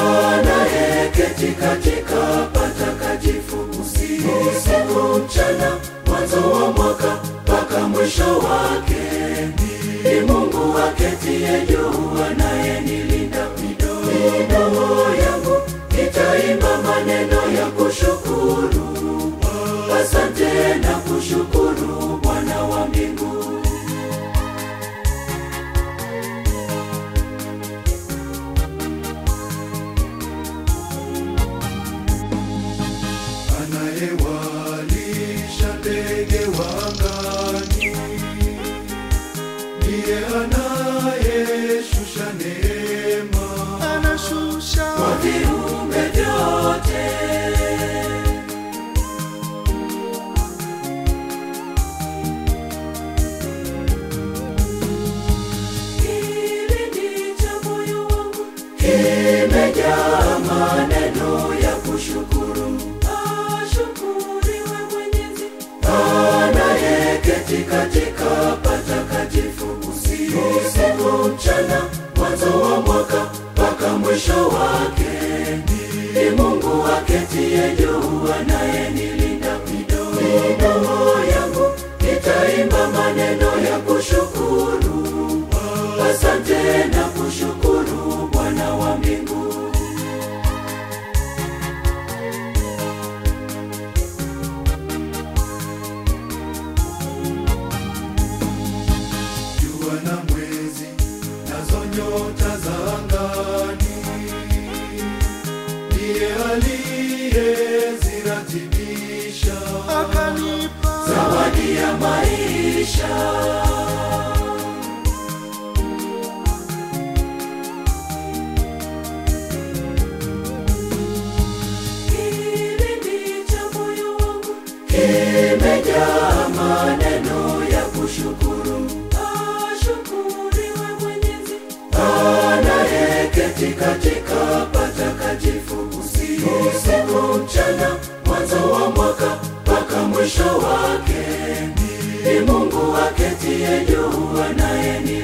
anayeketi katika patakatifu usiku mchana, mwanzo wa mwaka mpaka mwisho wake. Ni Mungu aketie juu, anayenilinda midomo yangu, nitaimba maneno ya kushukuru. Asante na kushukuru Bwana wa mbingu. anayewalisha ndege wangani, ndiye anayeshusha neema, anashusha kwa viumbe vyote. Kilindi cha moyo wangu kimejaa maneno ya kushukuru. Ashukuriwe Mwenyezi anayeketi katika patakatifu usiku mchana, mwanzo wa mwaka mpaka mwisho wake. Ni Mungu aketie juu, anayenilinda midomo yangu, nitaimba maneno ya kushukuru. Asante na kushukuru Bwana wa mbingu. jua na mwezi nazo nyota za angani, ndiye aliyeziratibisha akanipa zawadi ya maisha. Kilindi cha moyo wangu kimejaa maneno ya kushukuru. Ashukuriwe Mwenyezi anayeketi katika patakatifu usiku mchana, mwanzo wa mwaka mpaka mwisho wake. Ni Mungu aketie juu, anayeni